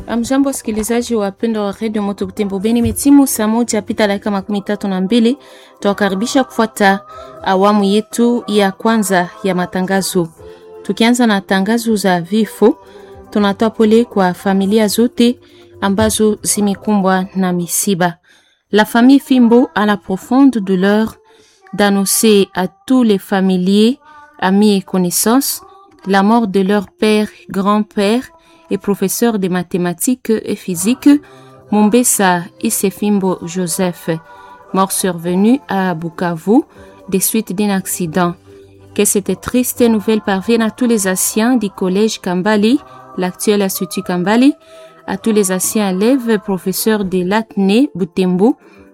Amjambo, wasikilizaji wapendwa wa redio Moto Butembo Beni, metimu saa moja pita dakika makumi tatu na mbili. Tuwakaribisha kufuata awamu yetu ya kwanza ya matangazo. Tukianza na tangazo za vifo, tunatoa pole kwa familia zote ambazo zimekumbwa na misiba. La famille Fimbo a la profonde douleur d'annoncer à tous les familiers, amis et connaissances la mort de leur père, grand-père et professeur de mathématiques et physique, Mombesa Isefimbo Joseph, mort survenu à Bukavu des suites d'un accident. Que cette triste nouvelle parvienne à tous les anciens du collège Kambali, l'actuel institut Kambali, à tous les anciens élèves professeurs de l'Atne Butembo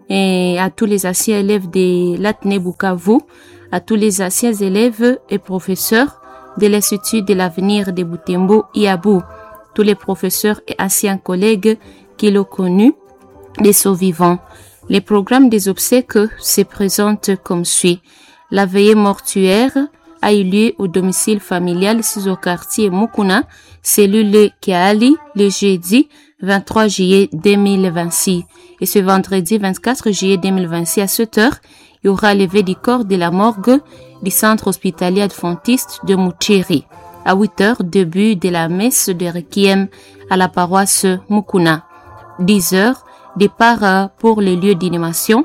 et à tous les anciens élèves de l'Atne Bukavu, à tous les anciens élèves et professeurs de l'Institut de l'avenir de Butembo Iabou, tous les professeurs et anciens collègues qui l'ont connu, les survivants. Les programmes des obsèques se présentent comme suit. La veillée mortuaire a eu lieu au domicile familial sous au quartier Mukuna, cellule Kiali, le jeudi 23 juillet 2026. Et ce vendredi 24 juillet 2026 à 7 heures, il y aura levé du corps de la morgue du centre hospitalier adventiste de Mouchiri. À 8 heures, début de la messe de Requiem à la paroisse Mukuna. 10 heures, départ pour les lieux d'inhumation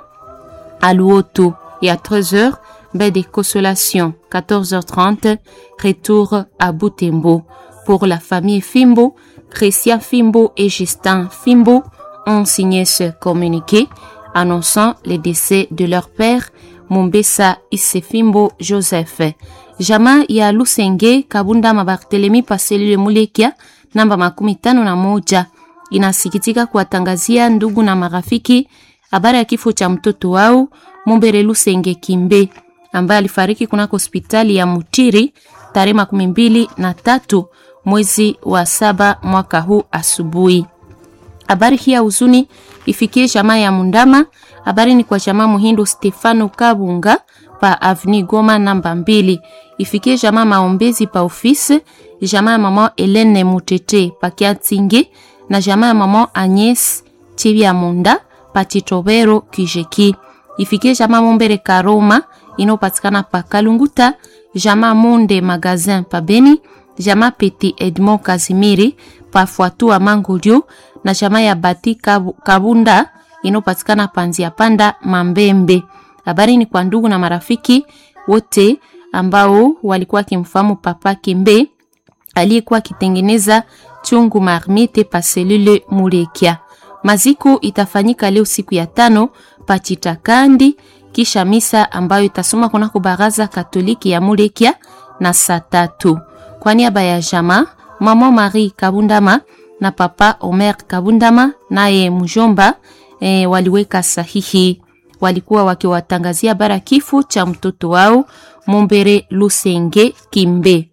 à Luoto. Et à 13 heures, baie de consolation. 14h30, retour à Butembo. Pour la famille Fimbo, Christian Fimbo et Justin Fimbo ont signé ce communiqué annonçant le décès de leur père, Mombesa Isefimbo Joseph. Jamaa ya Lusenge Kabunda Mabartelemi Paselile Mulekia namba makumi tano na moja inasikitika kuwatangazia ndugu na marafiki habari ya kifo cha mtoto wao Mumbere Lusenge Kimbe ambaye alifariki kunako hospitali ya Mutiri tarehe makumi mbili na tatu mwezi wa saba mwaka huu asubuhi. Habari hii ya huzuni ifikie jamaa ya Mundama. Habari ni kwa jamaa Muhindo Stefano Kabunga pa Avni Goma namba mbili. Ifikie jamaa maombezi pa ofisi, jamaa ya mama Helene Mutete pa Kiatinge na jamaa ya mama Agnes Chibia Munda pa Chitobero Kijeki. Ifikie jamaa Mombere Karoma inayopatikana pa Kalunguta, jamaa Monde Magazin pa Beni, jamaa Peti Edmond Kazimiri pa Fuatua Mangolio na jamaa ya Bati Kabunda inayopatikana Panzia Panda Mambembe. Habari ni kwa ndugu na marafiki wote ambao walikuwa wakimfahamu Papa Kimbe aliyekuwa akitengeneza chungu marmite pa selule Mulekia. Maziko itafanyika leo siku ya tano Pachitakandi, kisha misa ambayo itasoma kunako baraza Katoliki ya Mulekia na saa tatu. Kwa niaba ya jamaa mama Marie Kabundama na papa Omer Kabundama naye mjomba e, waliweka sahihi. Walikuwa wakiwatangazia bara kifo cha mtoto wao Mumbere Lusenge Kimbe.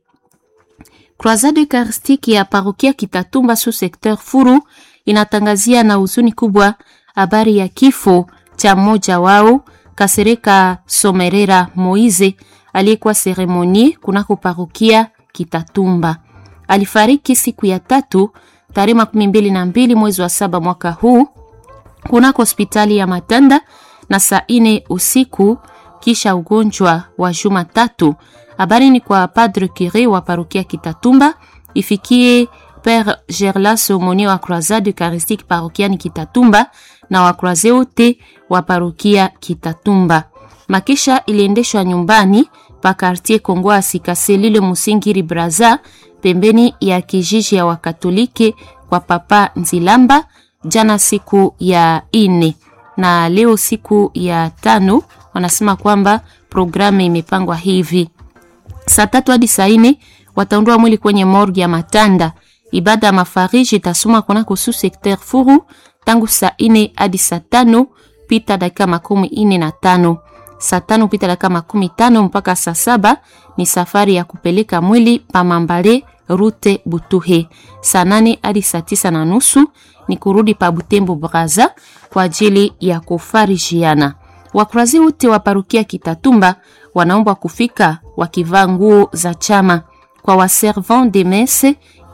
Croisade Eucharistique ya parokia Kitatumba su secteur Furu inatangazia na huzuni kubwa habari ya kifo cha mmoja wao Kasereka Somerera Moize aliyekuwa seremoni kunako parokia Kitatumba. Alifariki siku ya tatu tarehe makumi mbili na mbili mwezi wa saba mwaka huu kunako hospitali ya Matanda na saa ine usiku kisha ugonjwa wa juma tatu. Habari ni kwa Padre Cure wa parokia Kitatumba, ifikie Père Gerlas Omoni wa Croisade Eucharistique parokiani Kitatumba na wakroise wote wa parokia Kitatumba. Makisha iliendeshwa nyumbani pa quartier Kongo Asikaselile Musingiri Braza pembeni ya kijiji ya Wakatoliki kwa Papa Nzilamba jana siku ya ine na leo siku ya tano. Wanasema kwamba programu imepangwa hivi: saa tatu hadi saa ine wataondoa mwili kwenye morgue ya Matanda. Ibada ya mafariji itasoma kunako su secteur Furu tangu saa ine hadi saa tano pita dakika makumi ine na tano saa tano pita dakika makumi tano mpaka saa saba ni safari ya kupeleka mwili pa Mambale rute Butuhe. Saa nane hadi saa tisa na nusu ni kurudi pa Butembo Braza kwa ajili ya kufarijiana. Wakurazi wote wa parukia Kitatumba wanaomba kufika wakivaa nguo za chama. Kwa waservant de messe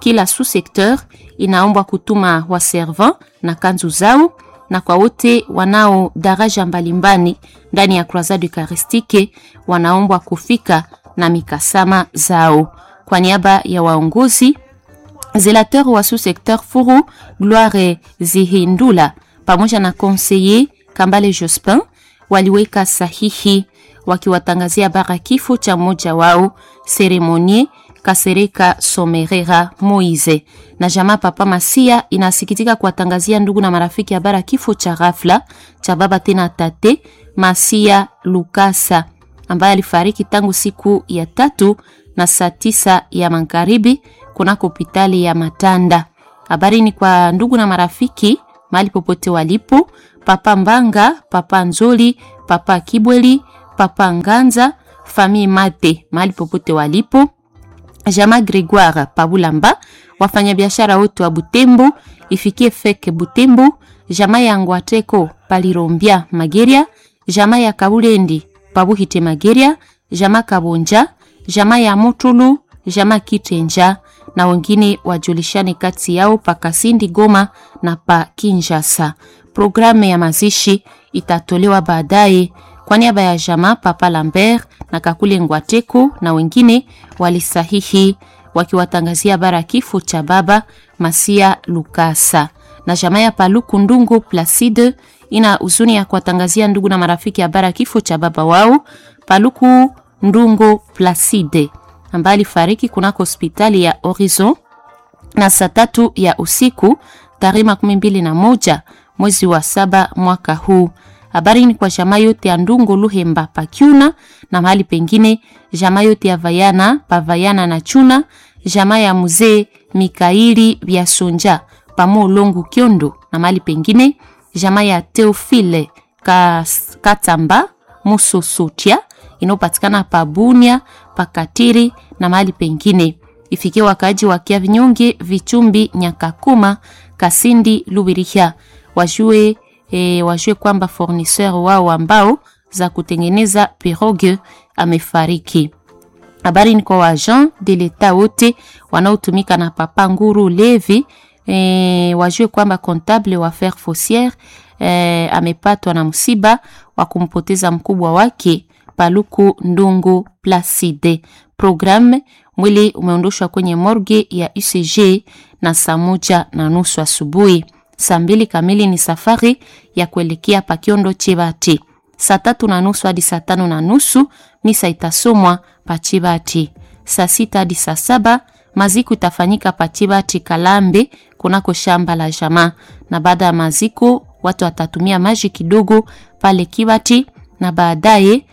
kila sous-secteur inaombwa kutuma waservant na kanzu zao, na kwa wote wanao daraja mbalimbali ndani ya Croisade Eucharistique wanaombwa kufika na mikasama zao. Kwa niaba ya waongozi zelateur wa sous-secteur Furu Gloire Zihindula pamoja na conseiller Kambale Jospin waliweka sahihi wakiwatangazia bara kifo cha mmoja wao Seremonie Kasereka Somerera Moise na jamaa Papa Masia inasikitika kuwatangazia ndugu na marafiki habara kifo cha ghafla cha baba tena tate Masia Lukasa ambaye alifariki tangu siku ya tatu na saa tisa ya magharibi kunako hospitali ya Matanda. Habari ni kwa ndugu na marafiki mahali popote walipo, Papa Mbanga, Papa Nzoli, Papa Kibweli, Papa Nganza, famille Mate mahali popote walipo Jama Gregoire Pabulamba, wafanyabiashara wote wa Butembo, ifikie feke Butembo, jama ya Ngwateko Palirombia Mageria, jama ya Kabulendi Pabuhite Mageria, jama Kabonja, jama ya Mutulu, jama Kitenja na wengine wajulishane kati yao pa Kasindi Goma na pa Kinshasa. Programu ya mazishi itatolewa baadaye. Kwa niaba ya jama Papa Lambert na Kakule Ngwateko na wengine walisahihi wakiwatangazia bara kifo cha baba Masia Lukasa na jamaa ya Paluku Ndungu Placide ina huzuni ya kuwatangazia ndugu na marafiki habara kifo cha baba wao Paluku Ndungu Placide ambaye alifariki kunako hospitali ya Horizon na saa tatu ya usiku tarehe makumi mbili na moja mwezi wa saba mwaka huu. Habari ni kwa jamaa yote ya Ndungu Luhemba Pakyuna na mahali pengine, jamaa yote ya Vayana Pavayana na Chuna, jamaa ya mzee Mikaili vya Sonja pamo Longu Kyondo na mahali pengine, jamaa ya Teofile Katamba Musosotia inayopatikana Pabunia Pakatiri na mahali pengine. Ifikie wakaaji wa Kia Vinyonge Vichumbi Nyakakuma Kasindi Lubirihia wajue E, wajue kwamba fournisseur wao ambao za kutengeneza pirogue amefariki. Habari ni kwa waagent de l'etat wote wanaotumika na Papa Nguru Levi. E, wajue kwamba comptable wa Fer Fossière e, amepatwa na msiba wa kumpoteza mkubwa wake Paluku Ndungu Placide. Programme mwili umeondoshwa kwenye morgue ya UCG na saa moja na nusu asubuhi. Saa mbili kamili ni safari ya kuelekea Pakiondo Chibati. Saa tatu na nusu hadi saa tano na nusu misa itasomwa Pachibati. Saa sita hadi saa saba maziko itafanyika Pachibati Kalambe kunako shamba la jamaa, na baada ya maziko watu watatumia maji kidogo pale Kibati na baadaye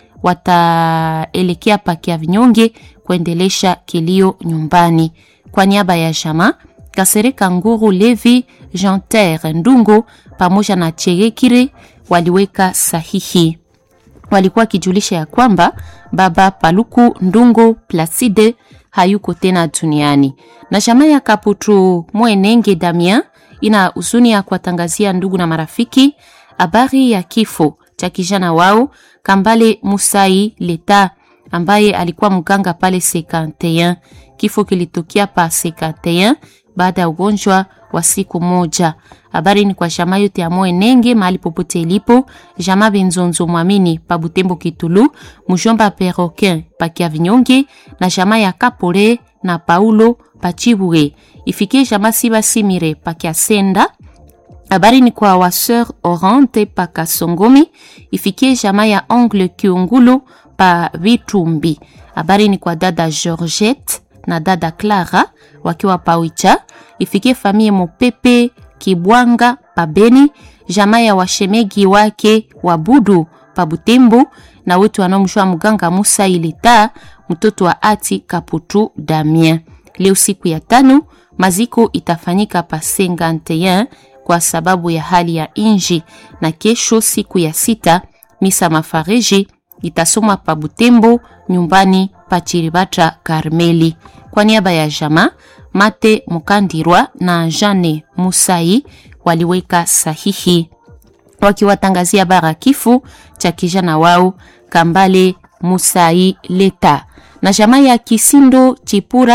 wataelekea Pakia Vinyonge kuendelesha kilio nyumbani. Kwa niaba ya jamaa Kasereka Nguru Levi Jean Terre Ndungo pamoja na Cherekire waliweka sahihi. Walikuwa kijulisha ya kwamba baba Paluku Ndungo Placide hayuko tena duniani. Na jamaa ya Kaputu Mwenenge Damien ina huzuni ya kuwatangazia ndugu na marafiki habari ya kifo cha kijana wao Kambale Musai Leta ambaye alikuwa mganga pale C51. Kifo kilitokea pa C51 baada ya ugonjwa wa siku moja. Habari ni kwa jamaa yote ya Mwenenge mahali popote ilipo, jamaa Benzonzo Mwamini pa Butembo Kitulu, mjomba Perroquin pa Kiavinyonge na jamaa ya Kapole na Paulo pa Chibwe. Ifikie jamaa Siba Simire pa Kiasenda. Habari ni kwa waseur Orante pa Kasongomi. Ifikie jamaa ya Ongle Kiungulu pa Vitumbi. Habari ni kwa dada Georgette na dada Clara wakiwa Pawicha. Ifikie famie Mopepe Kibwanga Pabeni, jamaa ya washemegi wake Wabudu pa Butembo na wetu wanaomjua mganga Musa Ileta mtoto wa ati Kaputu Damien. Leo siku ya tano maziko itafanyika pa Senganteyen kwa sababu ya hali ya inji, na kesho siku ya sita misa mafariji itasomwa pa Butembo nyumbani pa Chiribata Karmeli. Kwa niaba ya jamaa Mate Mukandirwa na Jane Musai waliweka sahihi wakiwatangazia bara kifo cha kijana wao Kambale Musai Leta. Na jamaa ya Kisindo Chipura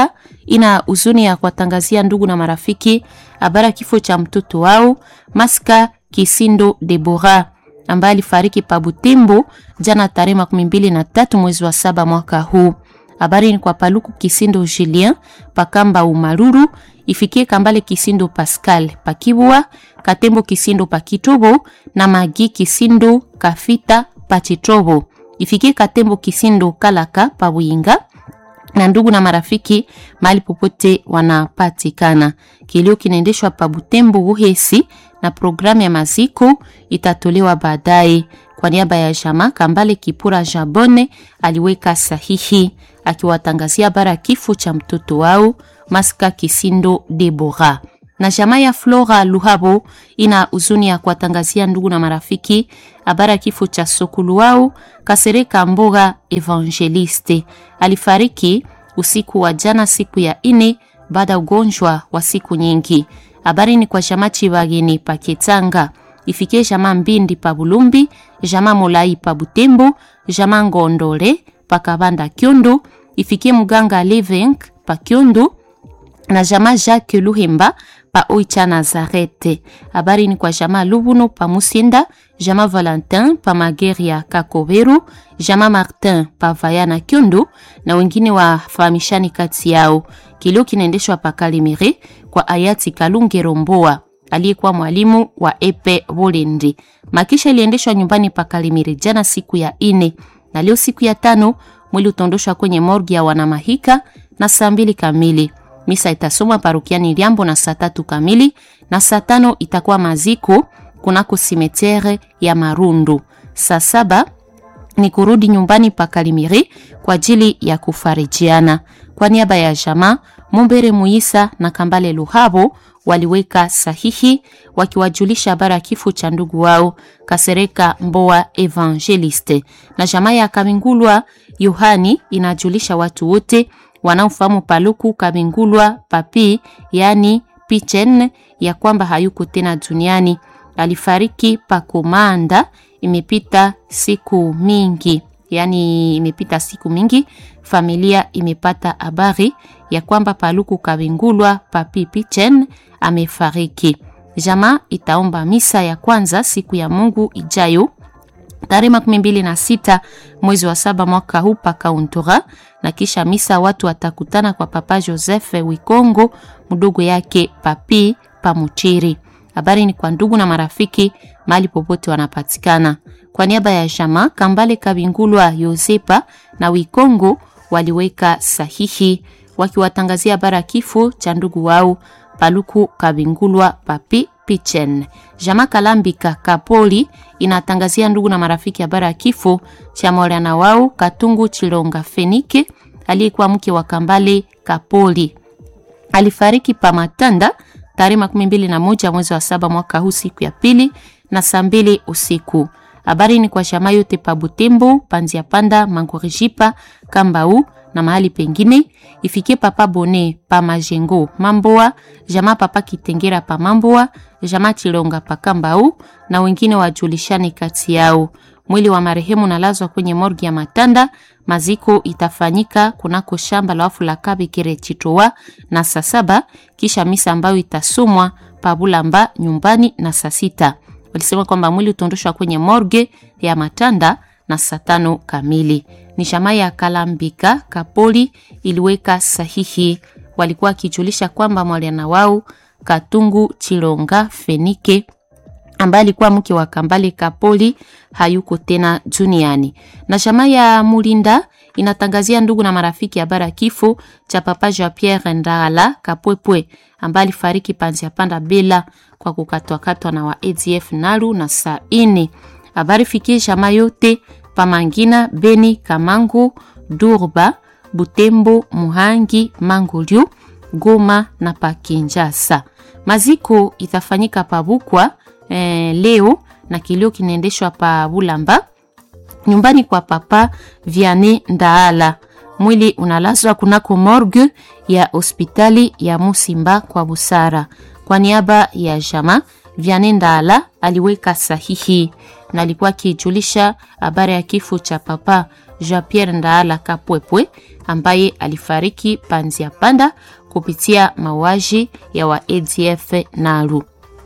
ina huzuni ya kuwatangazia ndugu na marafiki habari ya kifo cha mtoto wao Maska Kisindo Debora ambaye alifariki pa Butembo jana tarehe makumi mbili na tatu mwezi wa saba mwaka huu. Habari ni kwa Paluku Kisindo Julien Pakamba Umaruru ifikie Kambale Kisindo Pascal Pakibwa Katembo Kisindo Pakitobo na Magi Kisindo Kafita Pachitobo ifikie Katembo Kisindo Kalaka Pabuyinga na ndugu na marafiki mahali popote wanapatikana. Kilio kinaendeshwa pa Butembo Uhesi na programu ya maziko itatolewa baadaye. Kwa niaba ya Jama Kambale Kipura Jabone aliweka sahihi akiwatangazia bara kifo cha mtoto wao Maska Kisindo Debora. Na jamaa ya Flora Luhabo ina huzuni ya kuwatangazia ndugu na marafiki habari ya kifo cha sokulu wao Kasereka Mboga Evangeliste. Alifariki usiku wa jana siku ya ine baada ya ugonjwa wa siku nyingi. Habari ni kwa jamaa Chibageni Paketanga ifikie jamaa Mbindi pa Bulumbi, jamaa Molai pa Butembo, jamaa Ngondole pa Kabanda Kyondo, ifikie mganga Levenk pa Kyondo na jamaa Jacques Luhemba pa Oicha Nazarete. Habari ni kwa jamaa Lubuno pa Musinda, jamaa Valentin pa Mageria Kakoberu, jamaa Martin pa Vayana Kyondo na wengine wafahamishani kati yao. Kilio kinaendeshwa pa Kalimere kwa hayati Kalunge Romboa aliyekuwa mwalimu wa Epe Bolendi. Makisha iliendeshwa nyumbani pa Kalimere jana siku ya ine na leo siku ya tano mwili utondoshwa kwenye morgi ya wanamahika na saa mbili kamili. Misa itasomwa parokiani Liambo na saa tatu kamili na saa tano itakuwa maziko kunako simetere ya Marundu. Saa saba ni kurudi nyumbani pa Kalimiri kwa ajili ya kufarijiana. Kwa niaba ya jamaa Mumbere Muisa na Kambale Luhabo waliweka sahihi wakiwajulisha habari ya kifo cha ndugu wao Kasereka Mboa Evangeliste. Na jamaa ya Kamingulwa Yohani inajulisha watu wote wanaofahamu Paluku Kamingulwa Papi, yani Pichen, ya kwamba hayuko tena duniani. Alifariki Pakomanda, imepita siku mingi, yani imepita siku mingi. Familia imepata habari ya kwamba Paluku Kabingulwa Papi Pichen amefariki. Jamaa itaomba misa ya kwanza siku ya Mungu ijayo tarehe makumi mbili na sita mwezi wa saba mwaka huu pakauntura, na kisha misa watu watakutana kwa Papa Joseph Wikongo mdogo yake Papi Pamuchiri. Habari ni kwa ndugu na marafiki mahali popote wanapatikana. Kwa niaba ya jamaa Kambale Kabingulwa Yosepa na Wikongo waliweka sahihi wakiwatangazia habari ya kifo cha ndugu wao Paluku Kabingulwa Papi Pichen. Jama Kalambika Kapoli inatangazia ndugu na marafiki habari ya kifo cha mwana wao Katungu Chilonga Fenike aliyekuwa mke wa Kambale Kapoli. Alifariki pa Matanda tarehe makumi mbili na moja mwezi wa saba mwaka huu siku ya pili na saa mbili usiku. Habari ni kwa shama yote pa Butembo, Panzia Panda, Mangorijipa, Kambau na mahali pengine ifikie papa Bone pa Majengo Mamboa, jamaa papa Kitengera pa Mamboa, jamaa Chilonga pa Kambau na wengine wajulishane kati yao. Mwili wa marehemu nalazwa kwenye morgi ya Matanda. Maziko itafanyika kunako shamba la wafu la Kabekere Chitowa na saa saba, kisha misa ambayo itasomwa pa Bulamba nyumbani na saa sita. Walisema kwamba mwili utondoshwa kwenye morge ya Matanda na saa tano kamili. Ni jamaa ya Kalambika Kapoli iliweka sahihi, walikuwa wakijulisha kwamba mwaliana wao Katungu Chilonga Fenike ambaye alikuwa mke wa Kambale Kapoli hayuko tena duniani. Na jamaa ya Mulinda inatangazia ndugu na marafiki habari ya kifo cha papa Jean Pierre Ndala Kapwepwe ambaye alifariki Panzia Panda Bela kwa kukatwakatwa na wa ADF Nalu na saa ine. Habari fikie jamaa yote Pamangina, Beni, Kamangu, Durba, Butembo, Muhangi, Mangolio, Goma na Pakinjasa. Maziko itafanyika Pabukwa eh, leo na kilio kinaendeshwa pa Bulamba nyumbani kwa papa Viane Ndaala. Mwili unalazwa kunako morgue ya hospitali ya Musimba kwa busara. Kwa niaba ya jama Viane Ndaala aliweka sahihi na alikuwa akijulisha habari ya kifo cha papa Jean Pierre Ndaala Kapwepwe ambaye alifariki Panzia Panda kupitia mauaji ya wa ADF Nalu.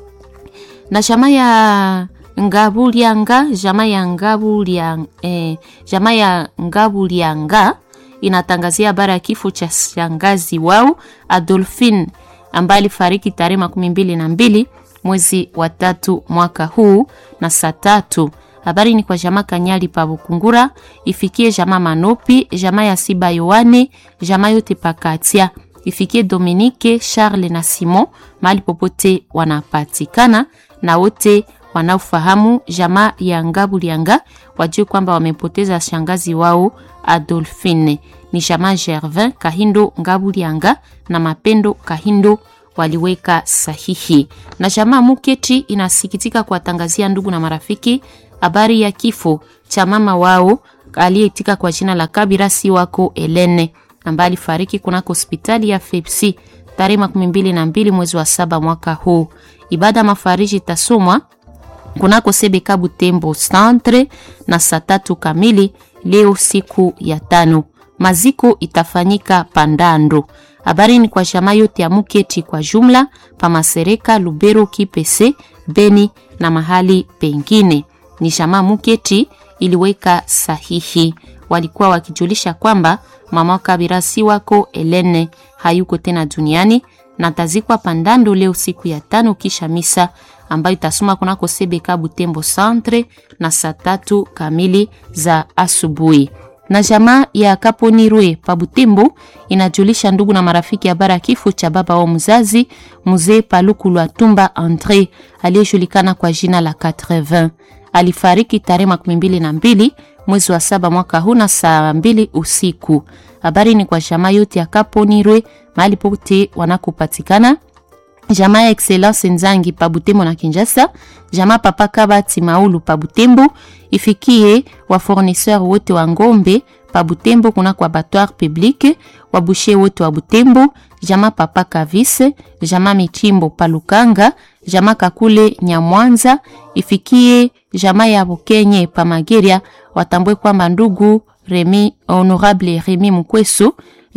Na jamaa ya Ngabulianga, jamaa ya Ngabulianga, eh, jamaa ya Ngabulianga inatangazia habari ya kifo cha shangazi wao Adolphine ambaye alifariki tarehe makumi mbili na mbili mwezi wa tatu mwaka huu na saa tatu. Habari ni kwa jamaa Kanyali pa Bukungura, ifikie jamaa Manopi, jamaa ya Siba Yohane, jamaa yote pakatia, ifikie Dominique, Charles na Simon mahali popote wanapatikana, na wote wanaofahamu jamaa ya Ngabulianga wajue kwamba wamepoteza shangazi wao Adolphine. Ni jamaa Gervin Kahindo Ngabulianga na Mapendo Kahindo waliweka sahihi. Na jamaa Muketi inasikitika kuwatangazia ndugu na marafiki habari ya kifo cha mama wao aliyeitika kwa jina la Kabira si wako Elene ambaye alifariki kunako hospitali ya Fepsi tarehe makumi mbili na mbili mwezi wa saba mwaka huu. Ibada mafariji itasomwa kunako Sebeka Butembo centre na saa tatu kamili leo siku ya tano. Maziko itafanyika Pandando. Habari ni kwa jamaa yote ya Muketi kwa jumla, Pamasereka, Lubero, Kipese, Beni na mahali pengine. Ni jamaa Muketi iliweka sahihi, walikuwa wakijulisha kwamba mama Kabira si wako Elene hayuko tena duniani na tazikwa Pandando leo siku ya tano kisha misa ambayo itasoma kunako Sebeka Butembo centre na saa tatu kamili za asubuhi na jamaa ya Kaponirwe pa Butembo inajulisha ndugu na marafiki habari ya kifo cha baba wa mzazi mzee Paluku Lwatumba Andre aliyejulikana kwa jina la 80. Alifariki tarehe makumi mbili na mbili mwezi wa saba mwaka huu na saa mbili usiku. Habari ni kwa jamaa yote ya Kaponirwe mahali pote wanakopatikana jamaa ya Excellence Nzangi pa Butembo na Kinshasa, jamaa Papa Kabati Maulu pa Butembo, ifikie wa fournisseur wote wa ngombe pa Butembo kuna kwa abattoir public, wa boucher wote wa Butembo, jamaa Papa Kavise, jamaa Michimbo pa Lukanga, jamaa Kakule Nyamwanza, ifikie jamaa ya Bukenye pa Mageria, watambue kwamba ndugu Remi Honorable Remi Mukwesu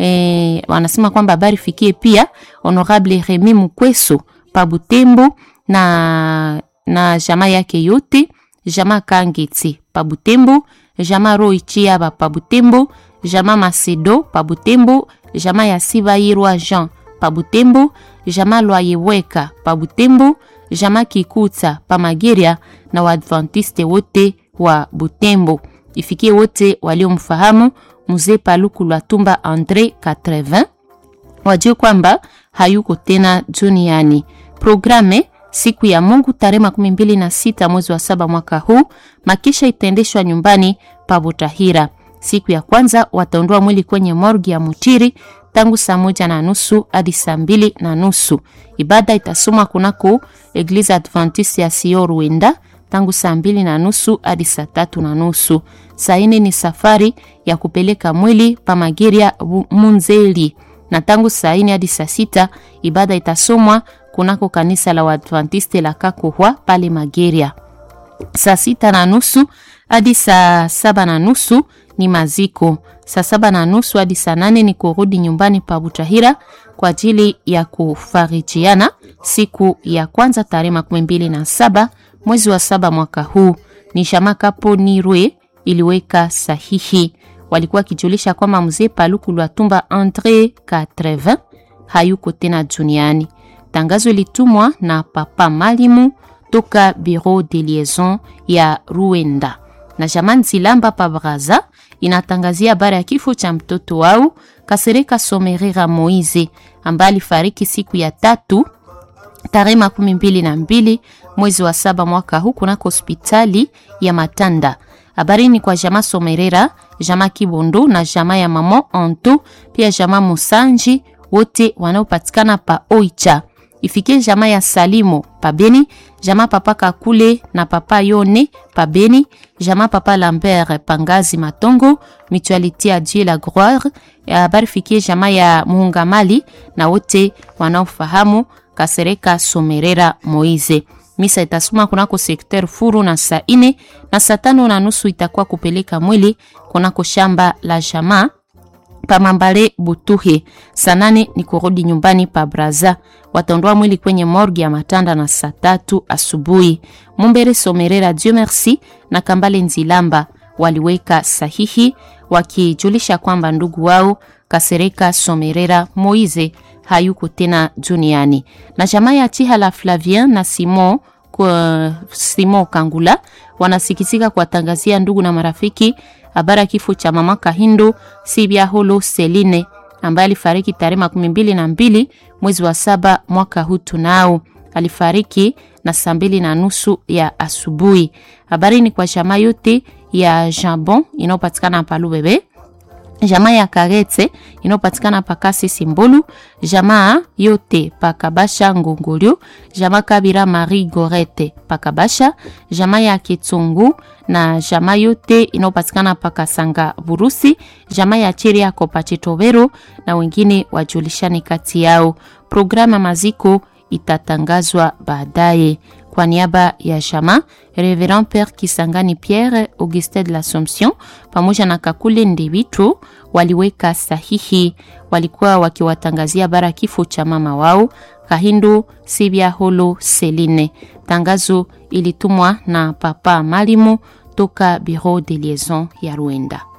E, wanasema kwamba habari fikie pia Honorable Remi Mukweso pa Butembo na, na jamaa yake yote, jamaa Kangeti pa Butembo, jamaa Roi Chiaba pa Butembo, jamaa Macedo pa Butembo, jamaa ya Sibairwa Jean pa Butembo, jamaa Lwayeweka pa Butembo, jamaa Kikuta pa Mageria na Waadventiste wote wa Butembo. Ifikie wote waliomfahamu mzee Paluku Lwatumba Andre 80 wajue kwamba hayuko tena duniani. Programe siku ya Mungu tarehe makumi mbili na sita mwezi wa saba mwaka huu, makisha itaendeshwa nyumbani pa Butahira. Siku ya kwanza wataondoa mwili kwenye morgi ya Mutiri tangu saa moja na nusu hadi saa mbili na nusu. Ibada itasomwa kunako Eglise Adventiste ya Sio Ruenda tangu saa mbili na nusu hadi saa tatu na nusu. Saa ine ni safari ya kupeleka mwili pa Mageria Munzeli, na tangu saa ine hadi saa sita ibada itasomwa kunako kanisa la Waadventiste la Kakohwa pale Mageria. Saa sita na nusu hadi saa saba na nusu ni maziko. Saa saba na nusu hadi saa nane ni kurudi nyumbani pa Butahira kwa ajili ya kufarijiana siku ya kwanza tarehe makumi mbili na saba mwezi wa saba mwaka huu. Ni Shamaka Ponirwe iliweka sahihi. Walikuwa wakijulisha kwamba mzee Paluku Lwatumba Andre 80 hayuko tena duniani. Tangazo ilitumwa na Papa Malimu toka Bureau de Liaison ya Ruenda na Jaman Zilamba pa Braza inatangazia habari ya kifo cha mtoto wao Kasereka Somerera Moize ambaye alifariki siku ya tatu tarehe makumi mbili na mbili mwezi wa saba mwaka huu kunako hospitali ya Matanda. Habari ni kwa jama Somerera, jama Kibondo na jama ya mama Anto, pia jama Musanji wote wanaopatikana pa Oicha. Ifikie jama ya Salimo pa Beni, jama papa Kakule na papa Yone pa Beni, jama papa Lambert Pangazi Matongo, Mutualité à Dieu la gloire. Habari fikie jama ya Muungamali na wote wanaofahamu Kasereka Somerera Moize. Misa itasoma kunako sekter Furu na saa ine na saa tano na nusu itakuwa kupeleka mwili kunako shamba la jamaa pamambale Butuhe. Saa nane ni kurudi nyumbani pa Braza. Wataondoa mwili kwenye morgi ya Matanda na saa tatu asubuhi. Mumbere Somerera Dieu Merci na Kambale Nzilamba waliweka sahihi wakijulisha kwamba ndugu wao Kasereka Somerera Moize hayuko tena duniani. Na jamaa ya Chihala Flavien na Simon kwa Simon Kangula wanasikitika kuwatangazia ndugu na marafiki habari ya kifo cha mama Kahindu Sibia Holo Seline ambaye alifariki tarehe makumi mbili na mbili mwezi wa saba mwaka huu tunao. Alifariki na saa mbili na nusu ya asubuhi. Habari ni kwa jamaa yote ya Jambon inayopatikana pa Lubebe, jamaa ya Karetse inayopatikana pa Kasi Simbolu, jamaa yote pa Kabasha Ngongolio, jamaa Kabira Marie Gorete pa Kabasha, jamaa ya Kitsungu na jamaa yote inayopatikana pa Kasanga Burusi, jamaa ya Chiri yako pa Chitobero na wengine wajulishani kati yao. Programu ya maziko itatangazwa baadaye. Kwa niaba ya jamaa Reverend Père Kisangani Pierre Augustin de l'Assomption pamoja na Kakule Ndebitu waliweka sahihi, walikuwa wakiwatangazia bara kifo cha mama wao Kahindu Sibia Holo Seline. Tangazo ilitumwa na Papa Malimu toka Bureau de Liaison ya Rwanda.